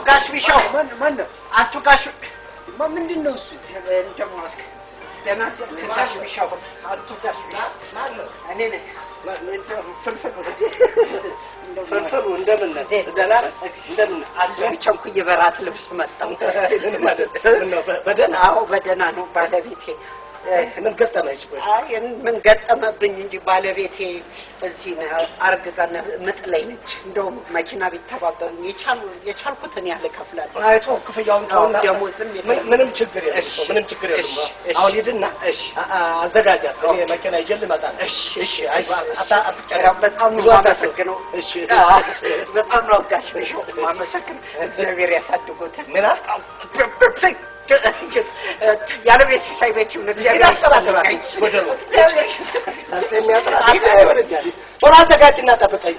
ጋሽ ቢሻው ማን ነው? አቶ ጋሽ ማ ምንድን ነው እሱ? እንደሞ ደህና አደርክ ጋሽ ቢሻው አቶ ጋሽ ቢሻው እኔ ነኝ እንደው ፍልፍሉ ፍልፍሉ እንደምን ነህ? ደህና ነህ? እንደምን ነህ? አለሁ ቸኩዬ በራት ልብስ መጣሁ ምንም አይደለም። ምነው በ- በደህና አዎ በደህና ነው ባለቤቴ ምን ገጠመሽ? ቆይ አይ ምን ገጠመብኝ እንጂ ባለቤቴ እዚህ ነው አርግዛ ምጥ ላይ ነች። እንደውም መኪና ቢተባበሩኝ የቻሉ- የቻልኩትን ያህል እከፍላለሁ። አይቶ ክፍያውን ተውና ደሞዝም የለም። ምን- ምንም ችግር የለም እሺ፣ እኮ፣ ምንም ችግር የለም። እሺ፣ እሺ። አሁን ሂድና እሺ። አ- አ- አዘጋጃት። እኔ መኪና ይዤ ልመጣ ነው። እሺ፣ እሺ፣ አይዞህ፣ አታ- አትጨነቅ። በጣም በጣም ነው ብዙ አታስብ። የማመሰግነው። እሺ። አዎ፣ በጣም ነው አጋሽ ነሽ የማመሰግነው። እግዚአብሔር ያሳድጎት። ምን አልክ? ያለ ቤት ሲሳይ ቤት ይሁን። እግዚአብሔር ሂድ አስተባብራ። ይስጥልኝ። ወደ ነው። እግዚአብሔር ይስጥልኝ። አንተ የሚያስራ ሂድ ወደዚያ። ቶሎ አዘጋጅና ጠብቀኝ።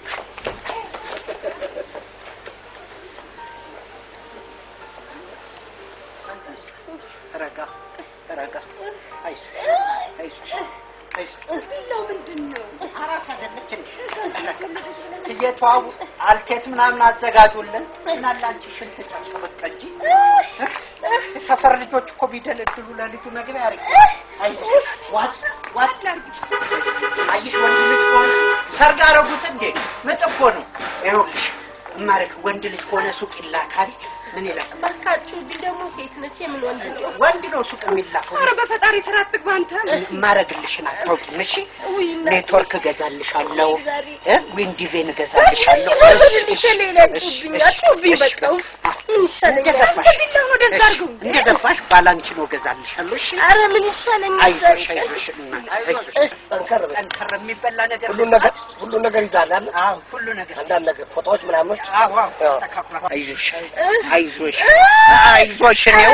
ረጋ ረጋ። አይዞሽ አይዞሽ አይዞሽ። ቢላው ምንድን ነው? አራስ አይደለች እንዴ? እየተዋቡ አልቴት ምናምን አዘጋጁልን እና ላንቺ ሽንት ጨርቅ በቃ እንጂ የሰፈር ልጆች እኮ ቢደለድሉ ለልጁ መግቢያ ያርግ። አይዞሽ ዋጥ ዋጥ አየሽ፣ ወንድ ልጅ ከሆነ ሰርግ አረጉት እንዴ? ምጥ እኮ ነው። ይኸውልሽ እማረግ ወንድ ልጅ ከሆነ ሱቅ ይላካል። ምን ይላል? ባካችሁ ቢ ደግሞ ሴት ነች። የምን ወንድ ነው? ወንድ ነው ሱቅ የሚላከው። ኧረ በፈጣሪ ስራ አትግባ አንተ። ማረግልሽን አታውቂም። እሺ ውይ እናቴ። ኔትወርክ እገዛልሻለሁ፣ ዛሬ እ ዊንዲቬን እገዛልሻለሁ። እስኪ ዞር እሺ፣ በል እሺ፣ ሌላ እሺ፣ ጩብኝ፣ እሺ፣ ጩብኝ እሺ፣ በቃ ውፍ። ምን ይሻለኛል? እንደገባሽ አንተ ቢላውን ወደዛ እሺ፣ አድርገው። እንደገባሽ ባላንቺኖ እገዛልሻለሁ። እሺ ኧረ ምን ይሻለኛል? አይዞሽ፣ አይዞሽ እናቴ፣ አይዞሽ። ጠንከር በል። ጠንከር የሚበላ ነገር ሁሉን ነገር ሁሉን ነገር ይዛል አለ። አዎ፣ ሁሉ ነገር አንዳንድ ነገር ፎቶዎች ምናምኖች አዎ፣ አዎ፣ አዎ። ተስተካክሏል። አይዞሽ፣ አይዞሽ፣ አይዞሽ ነው።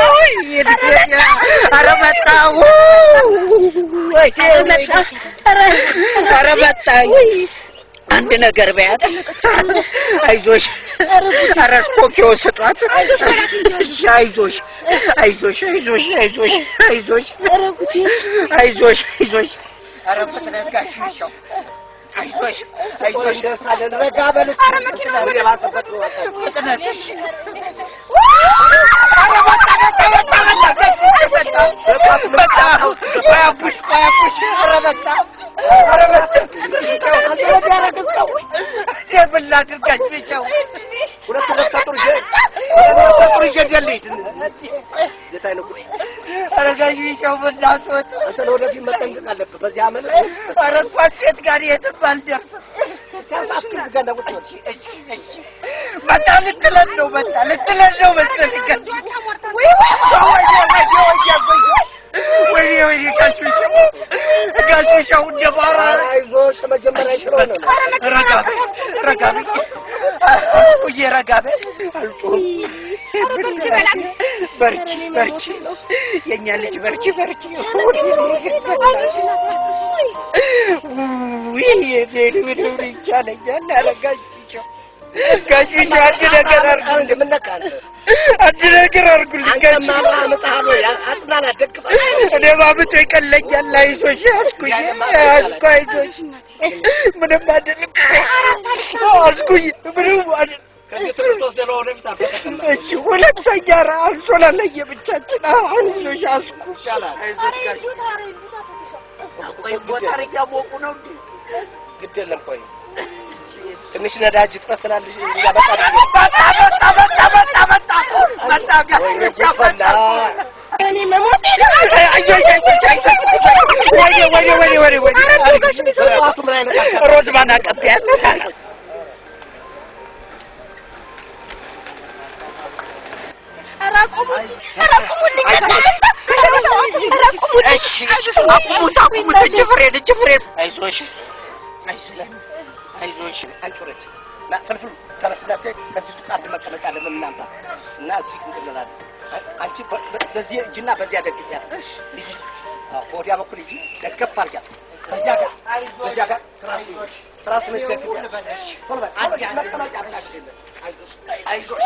ኧረ መጣሁ፣ ኧረ መጣሁ። አንድ ነገር በያት። አይዞሽ፣ ኧረ ስኮኪዮ ስጧት። እሺ፣ አይዞሽ፣ አይዞሽ፣ አይዞሽ፣ አይዞሽ፣ አይዞሽ፣ አይዞሽ፣ አይዞሽ። ኧረ ፍጥነት ጋሽ ሚሻው አይዞሽ፣ አይዞሽ፣ እንደርሳለን። ረጋ በል እስኪ። ምን የባሰበት ነው? ፍጥነት እሺ። ኧረ መጣ፣ መጣ፣ መጣ፣ መጣ፣ መጣ፣ መጣ። ቆይ አቡሽ፣ ቆይ አቡሽ። ኧረ መጣ፣ ኧረ መጣ። እንዴ ምን ላድርጋች ሚሻው? ሁለት ነፍሰ ጡር ይዤ ሁለት ነፍሰ ጡር ይዤ እንዴት ልሂድ? የት አይነት ጉድ! ኧረ ጋሽ ሚሻው በእናትህ ወጣ። አንተ ለወደፊት መጠንቀቅ አለብህ። በዚህ ዓመት ኧረ እንኳን ሴት ጋር የትም አልደርስም። ሲያሳፍር ዝጋ እና ቁጭ በል። እሺ፣ እሺ፣ እሺ። መጣ ልትለን ነው፣ መጣ ልትለን ነው መሰለኝ። ጋሽ ወይ ወይ ወይ ወይ ወይ ወይኔ ወይኔ ጋሽ ሚሻው ጋሽ ሚሻው እንደ ባራ አይዞሽ መጀመሪያ ስለሆነ ነው። ረጋ በይ ረጋ በይ አስኩዬ ረጋ በይ አልጮህም በርቺ በርቺ የእኛ ልጅ በርቺ በርቺ ውይ ይቻለኛል አረጋሽ ጋሽ ሚሻው አንድ ነገር አርጉ እንደ ምን ነካ አንተ? አንድ ነገር አርጉልኝ ጋሽ አንተማ አብረህ አምጥተሃል ወይ? አጽናና፣ ደግፈህ። እኔ ማምጦ ይቀለኛል። አይዞሽ አስኩኝ፣ አስኩ አይዞሽ፣ ምንም አይደለም አስኩኝ፣ ምንም አይደለም። ከዚህ ትምህርት ወስደህ ለወደፊት አልፈተክም። እሺ ሁለተኛ ራ አንሶላ ለየብቻችን አይዞሽ አስኩ ይሻላል። አይዞሽ ጋሽ ቆይ ጎተር እያሞቁ ነው እንዴ? ግድ የለም ቆይ ትንሽ ነዳጅ እጥረት ስላለሽ እያበቃ መጣ መጣ መጣ መጣ መጣ መጣ ጋሽ ወይኔ ብቻ ጉድ ፈላ። መጣ እኔ መሞቴ ነው። አይዞሽ አይዞሽ አይዞሽ ወይኔ ወይኔ ወይኔ ወይኔ ወይኔ ጠዋቱ ምን አይነት አካ- ሮዝማን አቀቢያት ኧረ አቁሙኝ! ኧረ አቁሙልኝ! ኧረ አቁሙልኝ! እሺ አቁሙት አቁሙት እጅ ፍሬን እጅ ፍሬን አይዞሽ አይዞሽ አይዞሽ አንጮረች እና ፍልፍሉ ተነስና እስኪ ከዚህ ሱቅ አንድ መቀመጫ ለምን እናምጣ እና እዚህ እንትን እንላለን። አንቺ በ- በ- በዚህ እጅና በዚያ ደግፊያት። ልጅ አዎ፣ በወዲያ በኩል እጅ ደገፍ አድርጊያት። በዚያ ጋር በዚያ ጋር ትራስ ትራስ ነሽ ደግፊያት። ቶሎ በል፣ ቶሎ በል፣ መቀመጫ ብላሽ የለም። አይዞሽ አይዞሽ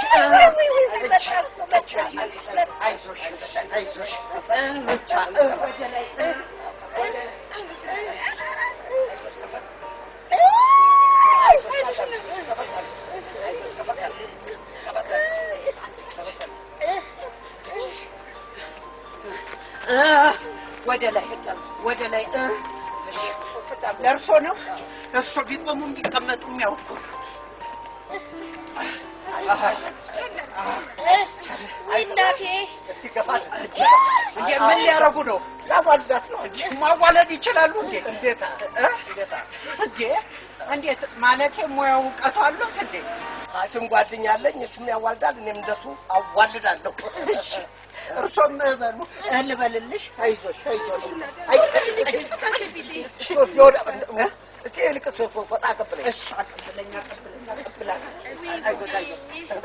አይዞሽ አይዞሽ ብቻ ወደ ላይ ወደ ላይ እ፣ እሺ። ለእርሶ ነው እርሶ ቢቆሙ ቢቀመጡ የሚያውቁ ወይ እናቴ እስቲ ገፋ እንዴ ምን ሊያረጉ ነው? ያዋልዳት ነው እንጂ ማዋለድ ይችላሉ እንዴ? እንዴት እ? እንዴ እንዴት ማለቴ ሙያ እውቀቱ አሉት እንዴ? ሐኪም ጓደኛ አለኝ። እሱም ያዋልዳል፣ እኔም እንደሱ አዋልዳለሁ። እሺ እርሶም በሉ እህል በልልሽ። አይዞሽ አይዞሽ። አይ ወደ እስቲ ልቅስ ፈጣ ቀብለኝ። እሺ አቀብለኝ አቀብለኝ አቀብላለሁ። አይዞሽ አይዞሽ።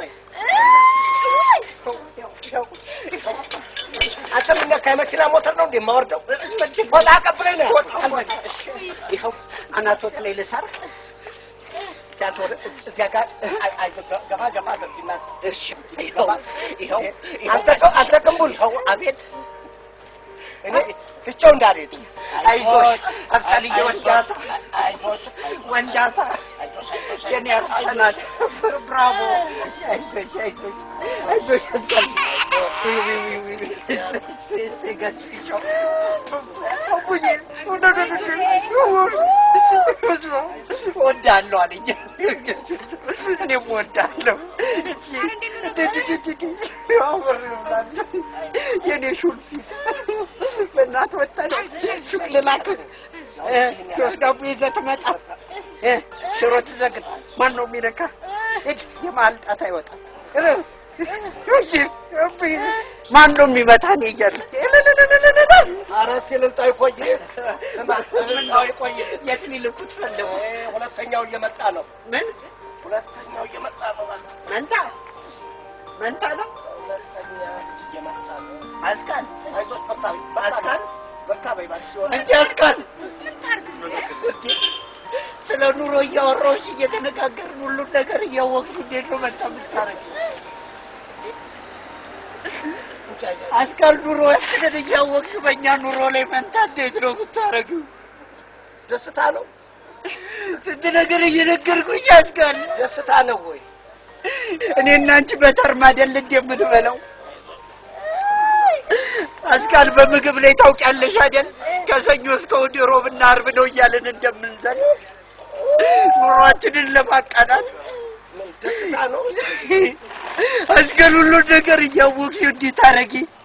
አንተ ምን ነካ? የመኪና ሞተር ነው እንዴ የማወርደው? ፈጣ ቀብለኝ ነው። ይኸው አናቶት ላይ ልሳር። እስቲ አንተ ወደ እዚያ ጋር አይ አይ ገባ ገባ አድርጊና እሺ ይኸው ይኸው አንተ አንተ ቅንቡል ይኸው አቤት እኔ ትቼው እንዳልሄድ አይዞሽ አስካልዬ ወንዳታ አይዞሽ ወንዳታ የኔ አርሰናል ብራቮ አይዞሽ አይዞሽ አይዞሽ አስካል ወዳለሁ አለኝ እኔም ወዳለሁ የኔ ሹልፊት በእናት ወጣ ሱቅ ልላክህ እ፣ ሶስት ዳቦ ይዘህ ትመጣ እ፣ ሽሮ ትዘግን ማን ነው የሚነካ ሂድ የማልጣት አይወጣም እ፣ እንጂ እምቢ፣ ማን ነው የሚመታ እኔ እያለሁ ኧረ እስቲ ልምጣ ይቆይ ስማ ልምጣ ይቆይ የት ሊልኩት ፈለጉ ሁለተኛው እየመጣ ነው ምን ሁለተኛው እየመጣ ነው መንታ መንታ ነው ሁለተኛ ልጅ እየመጣ ነው አስካል አይዞሽ በርታ በይ በርታ አስካል በይ በርታ በይ እባክሽ እንጂ አስካል ስለ ኑሮ እያወራሁሽ እየተነጋገርን ሁሉን ነገር እያወቅሽ እንዴት ነው መጣ የምታረጊው? አስካል ኑሮችንን እያወቅሽ በእኛ ኑሮ ላይ መንታ እንዴት ነው የምታረጊው? ደስታ ነው ስንት ነገር እየነገርኩሽ አስካል ደስታ ነው ወይ እኔና አንቺ በተርም አይደል እንደ የምንበላው? አስካል በምግብ ላይ ታውቂያለሽ አይደል? ከሰኞ እስከ እሑድ ሮብና ዓርብ ነው እያልን እንደምንዘል ኑሯችንን ለማቃናት ምን ደስታ ነው አስካል ሁሉን ነገር እያወቅሽ እንዴት ታረጊ?